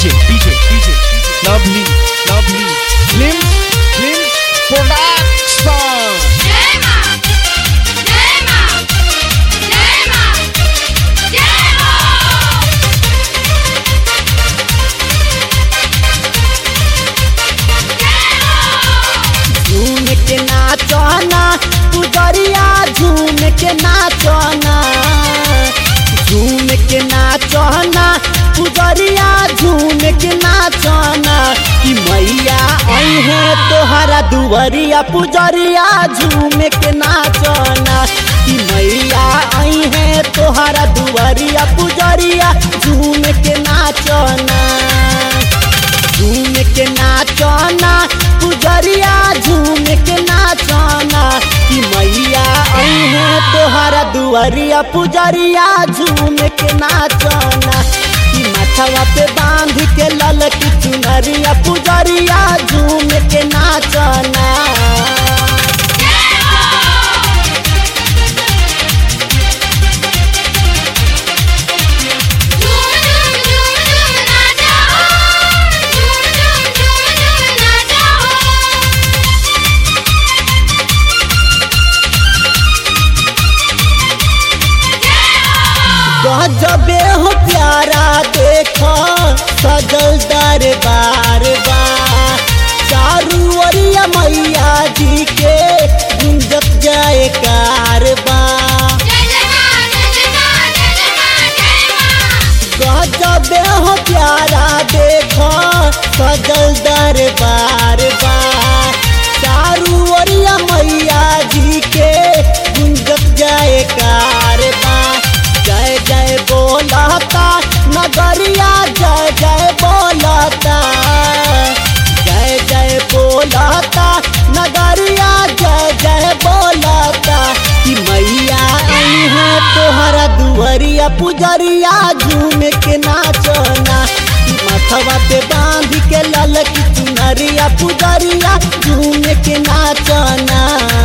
DJ, DJ, DJ, lovely, lovely, slim, slim production. Yema! Yema! Yema! Yema! झूम के नाचना पुजरिया झूम के नाचना झूम के नाचना पुजरिया झूम के नाचना कि मैया आई है तोहरा दुवरिया पुजरिया झूम के नाचना कि मैया आई है तोहरा दुवरिया पुजरिया झूम के नाचना झूम के नाचना पुजरिया झूम के नाचना कि मैया आई है तोहरा दुआरिया पुजरिया झूम के नाचना कि माथवा पे बांध के लल की चुनरिया पुजरिया झूम के नाचना झूम झूम झूम झूम नाचा हो झूम झूम झूम झूम नाचा हो गजबे हो प्यारा देखो सजल दरबार बा चारू ओरिया मैया जी के गुंजत जाए कारबा जय जय मां जय जय मां जय जय मां जय मां गजबे हो प्यारा देखो सजल दरबार बा चारू ओरिया मैया जी के गुंजत जाए कारबा जय जय बोलता नगरिया जय जय बोलता जय जय बोलता नगरिया जय जय बोलता कि मैया आई है तोहरा दुआरिया पुजरिया झूम के नाचना कि माथवा पे बांध के लल की चुनरिया पुजरिया झूम के नाचना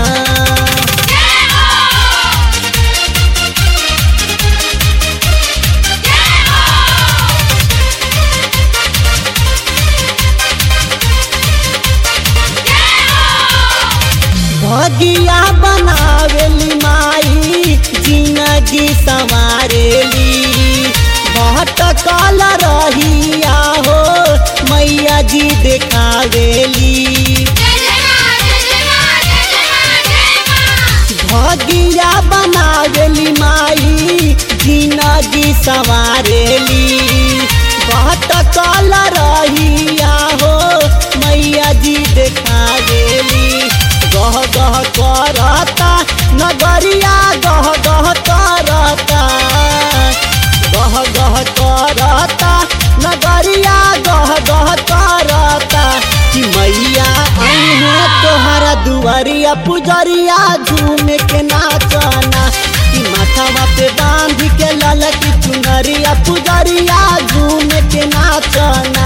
भगिया बनावेली माई जिंदगी संवारेली भटकल रहिया हो मैया जी देखावेली जय जय मां जय जय मां जय जय मां जय मां भगिया बनावेली माई जिंदगी संवारेली भटकल रहिया हो मैया जी देखावेली गह गह करता नगरिया गह गह करता गह गह करता नगरिया गह गह करता कि मैया आई है तोहरा दुआरिया पुजरिया झूम के नाचना कि माथावा पे बांध के लल की चुनरिया पुजरिया झूम के नाचना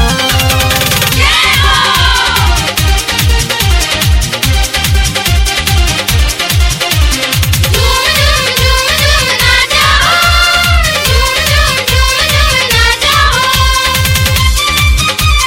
झूम झूम झूम झूम नाचा हो झूम झूम झूम झूम नाचा हो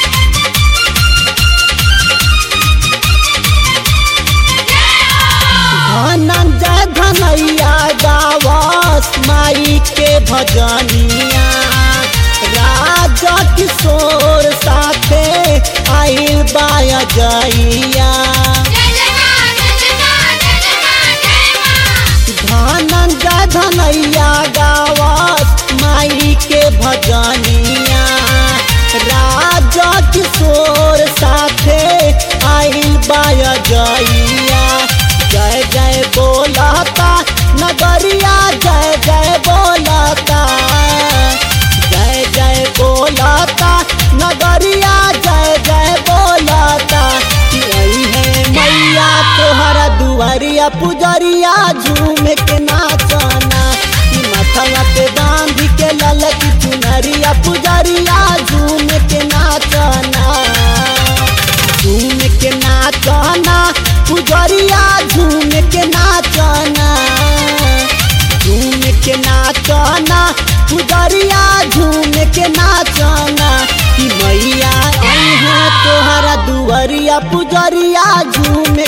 धनंजय धनैया गावस माई के भजनिया राजा किशोर साथे आइल बाया जइया जय जय मां जय जय मां जय जय मां जय मां धनंजय धनैया गावस माई के भजनिया राजा किशोर साथे आइल बाया जइया जय जय बोलता नगरिया जय जय बोलता जय जय बोलता नगरिया जय जय बोलता कि आई है मैया तोहरा दुआरिया पुजरिया झूम के नाचना कि माथवा पे बांध के लल की चुनरिया पुजरिया झूम के नाचना झूम के नाचना पुजरिया झूम के नाचना झूम के नाचना पुजरिया झूम के नाचना कि मैया अइहा तोहरा दुअरिया पुजरिया झूमे